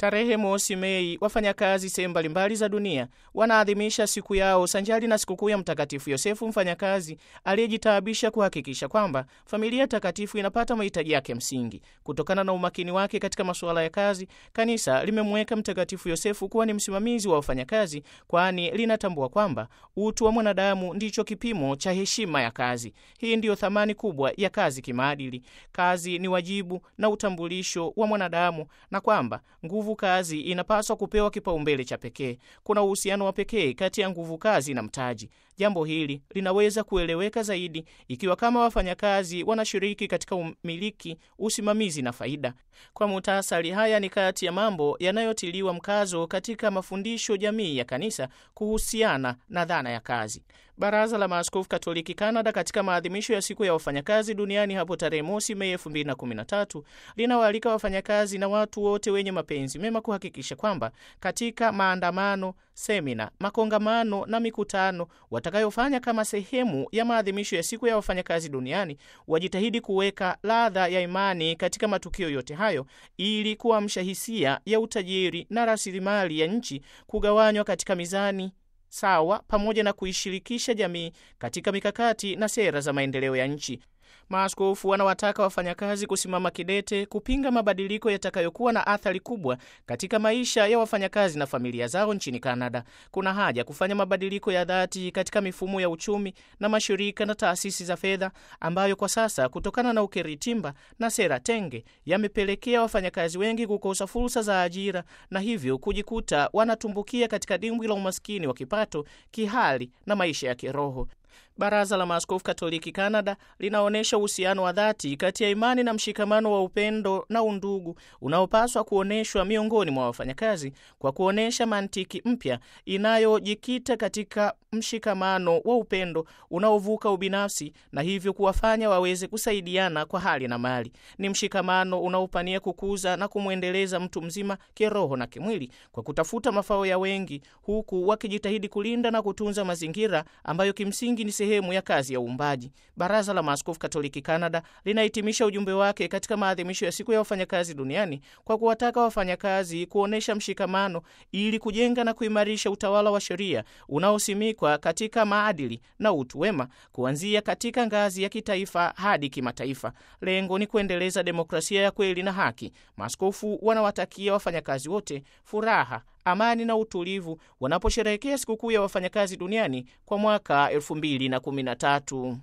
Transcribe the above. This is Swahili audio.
Tarehe mosi Mei, wafanyakazi sehemu mbalimbali za dunia wanaadhimisha siku yao sanjari na sikukuu ya Mtakatifu Yosefu, mfanyakazi aliyejitaabisha kuhakikisha kwamba familia takatifu inapata mahitaji yake msingi. Kutokana na umakini wake katika masuala ya kazi, kanisa limemweka Mtakatifu Yosefu kuwa ni msimamizi wa wafanyakazi, kwani linatambua kwamba utu wa mwanadamu ndicho kipimo cha heshima ya kazi. Hii ndiyo thamani kubwa ya kazi kimaadili. Kazi ni wajibu na utambulisho wa mwanadamu, na kwamba nguvu kazi inapaswa kupewa kipaumbele cha pekee. Kuna uhusiano wa pekee kati ya nguvu kazi na mtaji. Jambo hili linaweza kueleweka zaidi ikiwa kama wafanyakazi wanashiriki katika umiliki, usimamizi na faida. Kwa muhtasari, haya ni kati ya mambo yanayotiliwa mkazo katika mafundisho jamii ya kanisa kuhusiana na dhana ya kazi. Baraza la Maaskofu Katoliki Kanada katika maadhimisho ya siku ya wafanyakazi duniani hapo tarehe mosi Mei 2013 linawaalika wafanyakazi na watu wote wenye mapenzi mema kuhakikisha kwamba katika maandamano, semina, makongamano na mikutano watakayofanya kama sehemu ya maadhimisho ya siku ya wafanyakazi duniani wajitahidi kuweka ladha ya imani katika matukio yote hayo ili kuamsha hisia ya utajiri na rasilimali ya nchi kugawanywa katika mizani sawa pamoja na kuishirikisha jamii katika mikakati na sera za maendeleo ya nchi. Maaskofu wanawataka wafanyakazi kusimama kidete kupinga mabadiliko yatakayokuwa na athari kubwa katika maisha ya wafanyakazi na familia zao nchini Kanada. Kuna haja kufanya mabadiliko ya dhati katika mifumo ya uchumi na mashirika na taasisi za fedha ambayo kwa sasa kutokana na ukiritimba na sera tenge yamepelekea wafanyakazi wengi kukosa fursa za ajira na hivyo kujikuta wanatumbukia katika dimbwi la umaskini wa kipato, kihali na maisha ya kiroho. Baraza la Maaskofu Katoliki Kanada linaonyesha uhusiano wa dhati kati ya imani na mshikamano wa upendo na undugu unaopaswa kuonyeshwa miongoni mwa wafanyakazi kwa kuonyesha mantiki mpya inayojikita katika mshikamano wa upendo unaovuka ubinafsi na hivyo kuwafanya waweze kusaidiana kwa hali na mali. Ni mshikamano unaopania kukuza na kumwendeleza mtu mzima kiroho na kimwili kwa kutafuta mafao ya wengi, huku wakijitahidi kulinda na kutunza mazingira ambayo kimsingi ni sehemu ya kazi ya uumbaji. Baraza la Maaskofu Katoliki Kanada linahitimisha ujumbe wake katika maadhimisho ya siku ya wafanyakazi duniani kwa kuwataka wafanyakazi kuonyesha mshikamano ili kujenga na kuimarisha utawala wa sheria unaosimikwa katika maadili na utu wema, kuanzia katika ngazi ya kitaifa hadi kimataifa. Lengo ni kuendeleza demokrasia ya kweli na haki. Maaskofu wanawatakia wafanyakazi wote furaha amani na utulivu wanaposherehekea sikukuu ya wafanyakazi duniani kwa mwaka 2013.